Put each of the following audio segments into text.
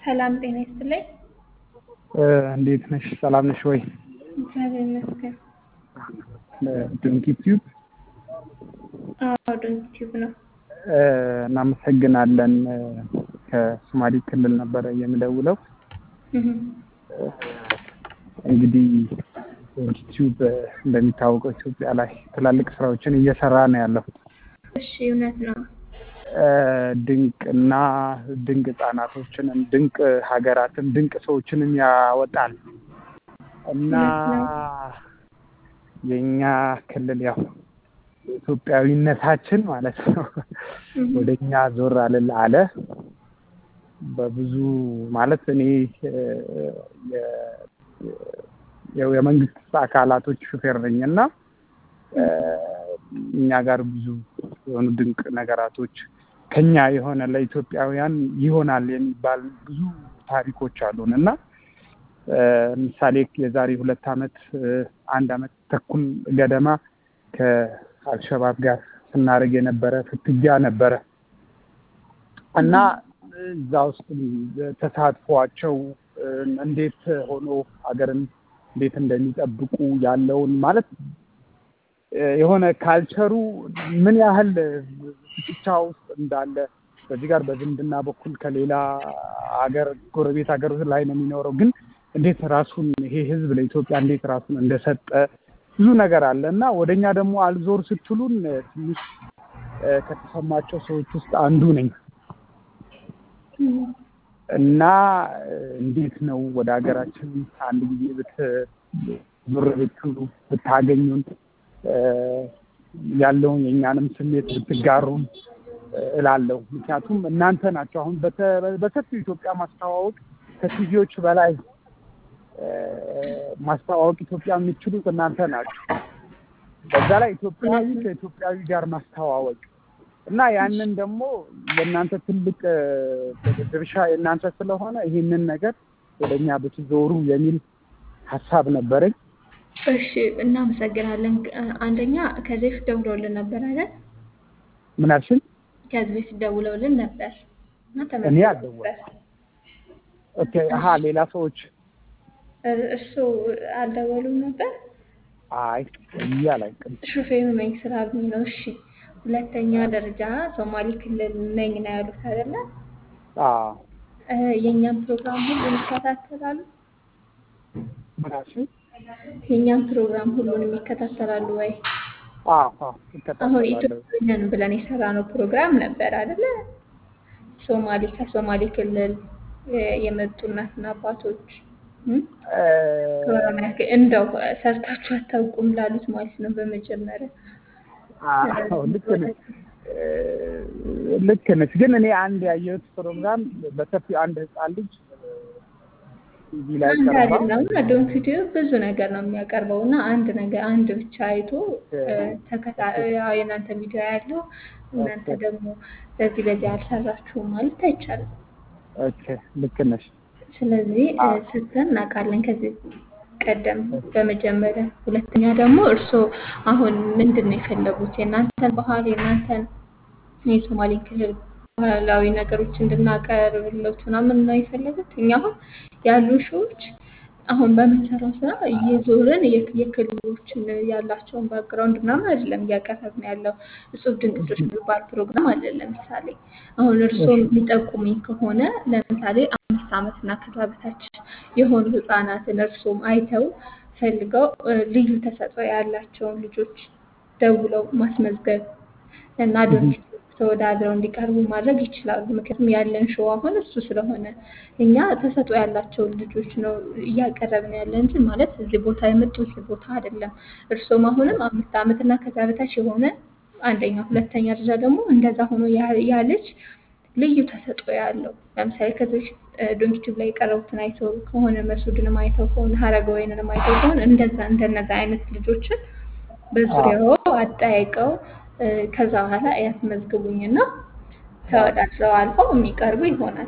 ሰላም ጤና ይስጥልኝ። እንዴት ነሽ? ሰላም ነሽ ወይ? እግዚአብሔር ይመስገን። ድንክ ዩቲዩብ አዎ ዶንት ቲዩብ ነው። እናመሰግናለን። ከሶማሌ ክልል ነበረ የምደውለው። እህ እንግዲህ ዶንክ ዩቲዩብ እንደሚታወቀው ኢትዮጵያ ላይ ትላልቅ ስራዎችን እየሰራ ነው ያለው። እሺ እውነት ነው። ድንቅ እና ድንቅ ህጻናቶችንም ድንቅ ሀገራትን ድንቅ ሰዎችንም ያወጣል እና የኛ ክልል ያው ኢትዮጵያዊነታችን ማለት ነው ወደ እኛ ዞር አልል አለ። በብዙ ማለት እኔ የመንግስት አካላቶች ሹፌር ነኝ እና እኛ ጋር ብዙ የሆኑ ድንቅ ነገራቶች ከኛ የሆነ ለኢትዮጵያውያን ይሆናል የሚባል ብዙ ታሪኮች አሉን እና ምሳሌ የዛሬ ሁለት ዓመት አንድ ዓመት ተኩል ገደማ ከአልሸባብ ጋር ስናደርግ የነበረ ፍትጊያ ነበረ እና እዛ ውስጥ ተሳትፏቸው እንዴት ሆኖ ሀገርን እንዴት እንደሚጠብቁ ያለውን ማለት የሆነ ካልቸሩ ምን ያህል ፍጥጫ ውስጥ እንዳለ በዚህ ጋር በዝምድና በኩል ከሌላ ሀገር ጎረቤት ሀገር ላይ ነው የሚኖረው፣ ግን እንዴት ራሱን ይሄ ህዝብ ለኢትዮጵያ እንዴት ራሱን እንደሰጠ ብዙ ነገር አለ እና ወደ እኛ ደግሞ አልዞር ስትሉን ትንሽ ከተሰማቸው ሰዎች ውስጥ አንዱ ነኝ እና እንዴት ነው ወደ ሀገራችን አንድ ጊዜ ብትዞር ብትሉ ብታገኙን ያለውን የእኛንም ስሜት ብትጋሩን እላለሁ። ምክንያቱም እናንተ ናቸው አሁን በሰፊው ኢትዮጵያ ማስተዋወቅ ከቲቪዎች በላይ ማስተዋወቅ ኢትዮጵያ የሚችሉት እናንተ ናቸው። በዛ ላይ ኢትዮጵያዊ ከኢትዮጵያዊ ጋር ማስተዋወቅ እና ያንን ደግሞ የእናንተ ትልቅ ድርሻ የእናንተ ስለሆነ ይህንን ነገር ወደ እኛ ብትዞሩ የሚል ሀሳብ ነበረኝ። እሺ እናመሰግናለን። አንደኛ ከዚህ በፊት ደውለውልን ነበር አይደል? ምን አልሽኝ? ከዚህ በፊት ደውለውልን ነበር እና እኔ ተመልሰው አልደወልኩም። ኦኬ አሀ ሌላ ሰዎች እሱ አልደወሉም ነበር። አይ ብዬ አላውቅም። ሹፌሩ ነኝ ስላሉኝ ነው። እሺ ሁለተኛ ደረጃ ሶማሌ ክልል ነኝ ነው ያሉት አይደለ? አዎ የእኛም ፕሮግራም ሁሉን ይከታተላሉ። ምን አልሽኝ? የእኛም ፕሮግራም ሁሉንም ይከታተላሉ ወይ? አዎ አዎ አሁን እከታተላለሁ። ኢትዮጵያውያን ብለን የሰራነው ፕሮግራም ነበር አይደለ? ሶማሌ ከሶማሌ ክልል የመጡ እናትና አባቶች እም? ከኦሮሚያ ክልል እንደው ሰርታችሁ አታውቁም ላሉት ማለት ነው። በመጀመሪያ አዎ ልክ ነሽ ልክ ነሽ። ግን እኔ አንድ ያየሁት ፕሮግራም በሰፊው አንድ ህፃን ልጅ ቲቪ ላይ አንድ ቀርባ አይደለም ዶንት ዩቲዩብ ብዙ ነገር ነው የሚያቀርበው እና አንድ ነገር አንድ ብቻ አይቶ ተከታ ያው የእናንተ ቪዲዮ ያለው እናንተ ደግሞ በዚህ በዚህ አልሰራችሁም ማለት አይቻልም። ኦኬ ልክ ነሽ። ስለዚህ ሰርተን እናውቃለን ከዚህ ቀደም በመጀመሪያ። ሁለተኛ ደግሞ እርስዎ አሁን ምንድን ነው የፈለጉት? የእናንተን ባህል የእናንተን የሶማሌ ክልል ባህላዊ ነገሮች እንድናቀርብለት ምናምን ነው የፈለጉት? እኛ አሁን ያሉ ሾዎች አሁን በምንሰራው ስራ እየዞርን የክ- የክልሎችን ያላቸውን ባክግራውንድ ምናምን አይደለም እያቀረብን ያለው። እጹብ ድንቅ ልጆች የሚባል ፕሮግራም አለ። ለምሳሌ አሁን እርስዎ የሚጠቁሙኝ ከሆነ ለምሳሌ አምስት ዓመት እና ከዛ በታች የሆኑ ህጻናትን እርስዎም አይተው ፈልገው እ፣ ልዩ ተሰጥኦ ያላቸውን ልጆች ደውለው ማስመዝገብ እና ዶንኪ ተወዳድረው እንዲቀርቡ ማድረግ ይችላሉ። ምክንያቱም ያለን ሾው አሁን እሱ ስለሆነ እኛ ተሰጥኦ ያላቸውን ልጆች ነው እያቀረብን ያለ እንጂ ማለት እዚህ ቦታ የመጡ እዚህ ቦታ አይደለም። እርስዎም አሁንም አምስት ዓመት እና ከዛ በታች የሆነ አንደኛ፣ ሁለተኛ ደረጃ ደግሞ እንደዛ ሆኖ ያ- ያ ልጅ ልዩ ተሰጥኦ ያለው ለምሳሌ ከዚህ በፊት ዶንኪ ቲዩብ ላይ የቀረቡትን አይተው ከሆነ መሱድንም አይተው ከሆነ ሀረገወይንንም አይተው ከሆነ እንደዛ እንደነዛ አይነት ልጆችን በዙሪያው አጠያይቀው እ፣ ከዛ በኋላ ያስመዝግቡኝና ተወዳድረው አልፈው የሚቀርቡ ይሆናል።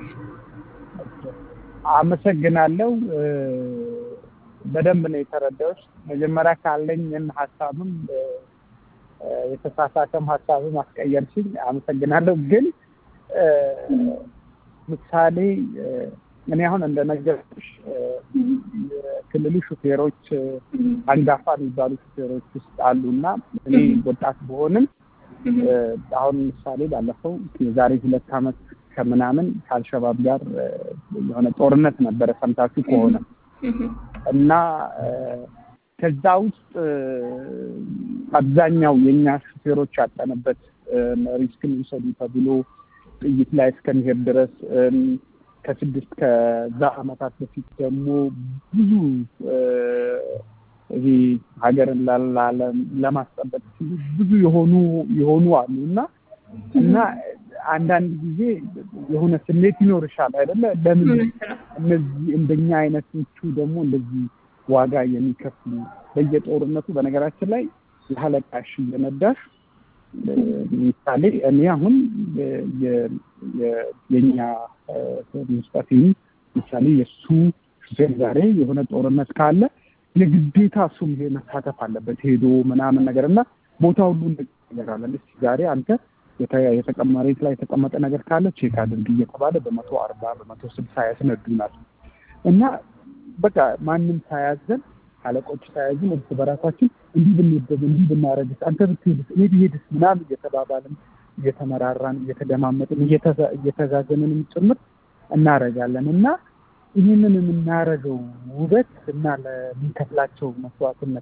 አመሰግናለሁ። እ፣ በደንብ ነው የተረዳሁት። መጀመሪያ ካለኝን ሀሳብም እ፣ የተሳሳተም ሀሳብም አስቀየርሽኝ። አመሰግናለሁ። ግን እ፣ ምሳሌ እ፣ እኔ አሁን እንደነገርኩሽ የክልሉ ሹፌሮች አንጋፋ የሚባሉ ሹፌሮች ውስጥ አሉ እና እኔ ወጣት በሆንም አሁን ምሳሌ ባለፈው የዛሬ ሁለት ዓመት ከምናምን ከአልሸባብ ጋር የሆነ ጦርነት ነበረ ሰምታችሁ ከሆነ እና ከዛ ውስጥ አብዛኛው የእኛ ሹፌሮች ያጠነበት ሪስክን ውሰዱ ተብሎ ጥይት ላይ እስከሚሄድ ድረስ ከስድስት ከዛ ዓመታት በፊት ደግሞ ብዙ ይሄ ሀገርን ለማስጠበቅ ሲሉ ብዙ የሆኑ የሆኑ አሉ እና እና አንዳንድ ጊዜ የሆነ ስሜት ይኖርሻል አይደለ? ለምን እነዚህ እንደኛ አይነቶቹ ደግሞ እንደዚህ ዋጋ የሚከፍሉ በየጦርነቱ በነገራችን ላይ ያለቃሽ እየነዳሽ ምሳሌ እኔ አሁን የኛ ሙስጠፊ ምሳሌ የእሱ ሹፌር ዛሬ የሆነ ጦርነት ካለ የግዴታ እሱም ይሄ መሳተፍ አለበት ሄዶ ምናምን ነገር እና ቦታ ሁሉ ነገር አለ። እስኪ ዛሬ አንተ መሬት ላይ የተቀመጠ ነገር ካለ ቼክ አድርግ እየተባለ በመቶ አርባ በመቶ ስልሳ ያስነዱናል እና በቃ ማንም ሳያዘን አለቆች ሳያዝን እርስ በራሳችን እንዲህ ብንሄድ እንዲህ ብናረግስ አንተ ብትሄድስ እኔ ብሄድስ ምናምን እየተባባልን እየተመራራን እየተደማመጥን እየተዛዘንንም ጭምር እናረጋለን እና ይህንን የምናረገው ውበት እና ለሚከፍላቸው መስዋዕትነት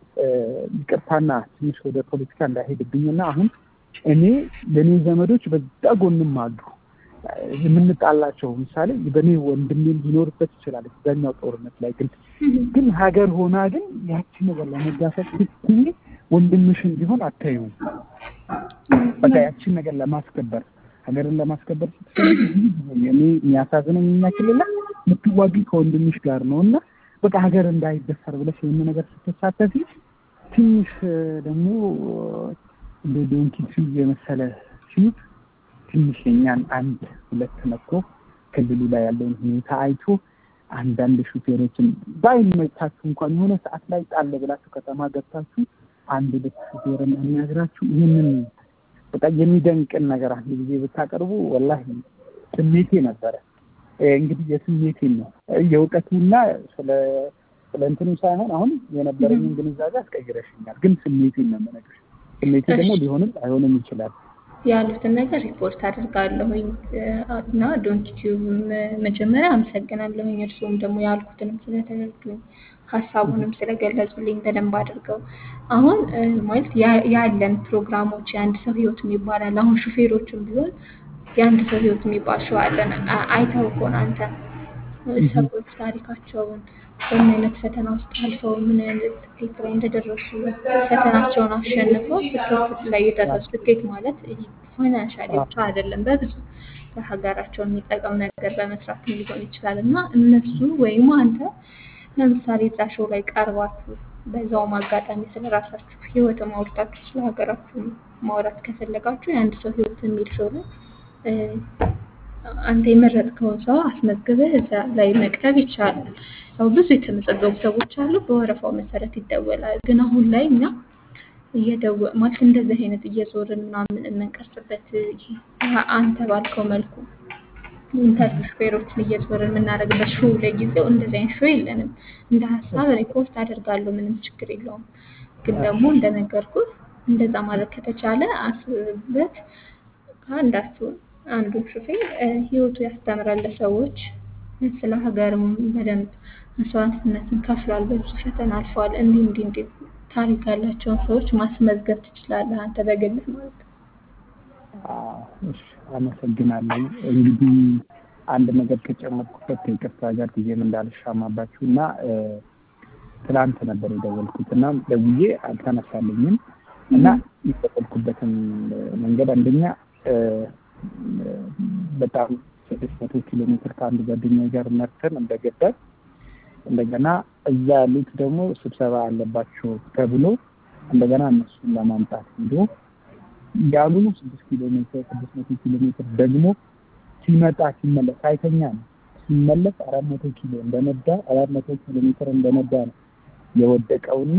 ይቅርታና ትንሽ ወደ ፖለቲካ እንዳይሄድብኝና አሁን እኔ ለእኔ ዘመዶች በዛ ጎንም አሉ የምንጣላቸው ምሳሌ በእኔ ወንድሜም ሊኖርበት ይችላል እዛኛው ጦርነት ላይ ግን ግን ሀገር ሆና ግን ያቺ ነገር ለመጋፈጥ ስትይ ወንድምሽን ቢሆን አታዩም። በቃ ያቺን ነገር ለማስከበር ሀገርን ለማስከበር ስትፈልግ እኔ የሚያሳዝነኝ እኛ ክልል ላይ የምትዋጊ ከወንድምሽ ጋር ነው እና በቃ ሀገር እንዳይደፈር ብለሽ ይህን ነገር ስትሳተፊ ትንሽ ደግሞ እንደ ዶንኪ የመሰለ ሲዩት ትንሽ የኛን አንድ ሁለት መጥቶ ክልሉ ላይ ያለውን ሁኔታ አይቶ አንዳንድ ሹፌሮችን ባይመቻችሁ እንኳን የሆነ ሰዓት ላይ ጣል ብላችሁ ከተማ ገብታችሁ አንድ ሁለት ሹፌርን የሚያግራችሁ ይህንን በቃ የሚደንቅን ነገር አንድ ጊዜ ብታቀርቡ ወላሂ ስሜቴ ነበረ። እንግዲህ የስሜቴን ነው የእውቀቱና ስለ ስለ እንትኑ ሳይሆን አሁን የነበረኝን ግንዛቤ አስቀይረሽኛል። ግን ስሜቴን ነው የምነግርሽ። ስሜቴ ደግሞ ሊሆንም አይሆንም ይችላል። ያሉትን ነገር ሪፖርት አድርጋለሁኝ እና ዶንኪቲዩብ መጀመሪያ አመሰግናለሁኝ። እርስዎም ደግሞ ያልኩትንም ስለተረዱኝ ሀሳቡንም ስለገለጹልኝ በደንብ አድርገው። አሁን ማለት ያለን ፕሮግራሞች የአንድ ሰው ህይወት የሚባላል አሁን ሹፌሮችም ቢሆን የአንድ ሰው ህይወት የሚባል ሸው አለን። አይተው ከሆነ አንተ ሰዎች ታሪካቸውን በምን አይነት ፈተና ውስጥ አልፈው ምን አይነት ስኬት ላይ እንደደረሱ ፈተናቸውን አሸንፈው ስኬት ላይ የደረሱ ስኬት ማለት ፋይናንሻሊ ብቻ አይደለም፣ በብዙ ለሀገራቸው የሚጠቅም ነገር በመስራት ሊሆን ይችላል እና እነሱ ወይም አንተ ለምሳሌ እዛ ሾው ላይ ቀርባችሁ በዛውም አጋጣሚ ስለ ራሳችሁ ህይወት ማውርታችሁ ስለ ሀገራችሁ ማውራት ከፈለጋችሁ የአንድ ሰው ህይወት የሚል ሾው ላይ አንተ የመረጥከውን ሰው አስመዝግበህ እዛ ላይ መቅረብ ይቻላል። ያው ብዙ የተመዘገቡ ሰዎች አሉ። በወረፋው መሰረት ይደወላል። ግን አሁን ላይ እኛ እየደወ ማለት እንደዚህ አይነት እየዞርን ምናምን የምንቀርጽበት አንተ ባልከው መልኩ ኢንተርቪው ሹፌሮችን እየዞርን የምናደርግበት ሾው ለጊዜው እንደዚህ አይነት ሾው የለንም። እንደ ሀሳብ ሪፖርት አደርጋለሁ፣ ምንም ችግር የለውም። ግን ደግሞ እንደነገርኩህ እንደዛ ማድረግ ከተቻለ አስብበት። አንዳችሁን አንዱ ሹፌር ህይወቱ ያስተምራል ለሰዎች ስለ ሀገርም በደንብ መስዋዕትነትን ከፍሏል፣ በብዙ ፈተና አልፈዋል። እንዲህ እንዲህ እንዲህ ታሪክ ያላቸውን ሰዎች ማስመዝገብ ትችላለህ አንተ በግልህ ማለት ነው። አመሰግናለሁ። እንግዲህ አንድ ነገር ከጨመርኩበት ከይቅርታ ጋር ጊዜም እንዳልሻማባችሁ እና ትናንት ነበር የደወልኩት እና ደውዬ አልተነሳልኝም እና የደወልኩበትን መንገድ አንደኛ በጣም ስድስት መቶ ኪሎ ሜትር ከአንድ ጓደኛ ጋር መርተን እንደገባን እንደገና እዛ ያሉት ደግሞ ስብሰባ አለባቸው ተብሎ እንደገና እነሱን ለማምጣት ሄዶ ያሉ ስድስት ኪሎ ሜትር ስድስት መቶ ኪሎ ሜትር ደግሞ ሲመጣ ሲመለስ አይተኛ ነው። ሲመለስ አራት መቶ ኪሎ እንደነዳ አራት መቶ ኪሎ ሜትር እንደነዳ ነው የወደቀውና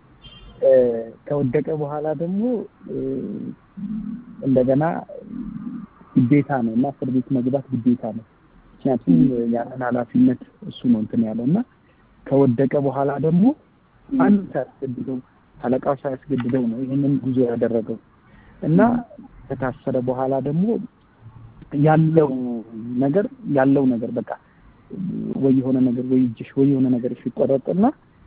ከወደቀ በኋላ ደግሞ እንደገና ግዴታ ነው እና እስር ቤት መግባት ግዴታ ነው ምክንያቱም ያንን ኃላፊነት እሱ ነው እንትን ያለው እና ከወደቀ በኋላ ደግሞ አንድ ሳያስገድደው አለቃው ሳያስገድደው ነው ይህንን ጉዞ ያደረገው እና ከታሰረ በኋላ ደግሞ ያለው ነገር ያለው ነገር በቃ ወይ የሆነ ነገር ወይ እጅሽ ወይ የሆነ ነገር ሲቆረጥና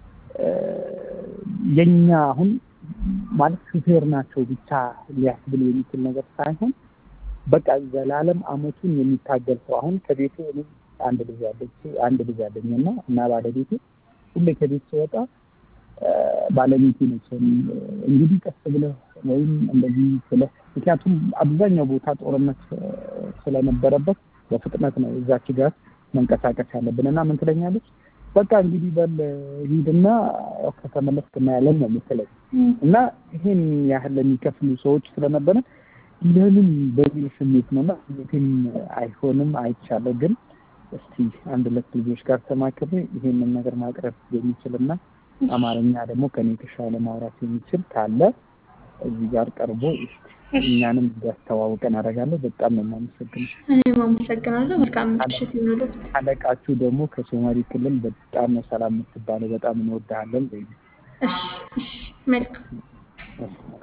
የኛ አሁን ማለት ሹፌር ናቸው ብቻ ሊያስብል የሚችል ነገር ሳይሆን በቃ ዘላለም አመቱን የሚታገል ሰው አሁን ከቤቱ እኔ አንድ ልጅ አለች አንድ ልጅ አለኝ እና እና ባለቤቴ ሁሌ ከቤት ስወጣ ባለቤቴ ነች እንግዲህ ቀስ ብለህ ወይም እንደዚህ ስለ ምክንያቱም አብዛኛው ቦታ ጦርነት ስለነበረበት በፍጥነት ነው እዛች ጋር መንቀሳቀስ ያለብን እና ምን ትለኛለች በቃ እንግዲህ በል ሂድና ከተመለስክ እናያለን ነው የምትለኝ እና ይሄን ያህል ለሚከፍሉ ሰዎች ስለነበረ ለምን በሚል ስሜት ነው እና ስሜቴም አይሆንም አይቻለሁ ግን እስቲ አንድ ሁለት ልጆች ጋር ተማክሬ ይሄንን ነገር ማቅረብ የሚችልና አማርኛ ደግሞ ከኔ የተሻለ ማውራት የሚችል ካለ እዚህ ጋር ቀርቦ እኛንም እንዲያስተዋውቀን አደርጋለሁ። በጣም ነው የማመሰግነው። እኔም አመሰግናለሁ። መልካም ምሽት ይሁንልዎት። አለቃችሁ ደግሞ ከሶማሌ ክልል በጣም ነው ሰላም የምትባለው። በጣም እንወድሃለን። እሺ፣ እሺ፣ መልካም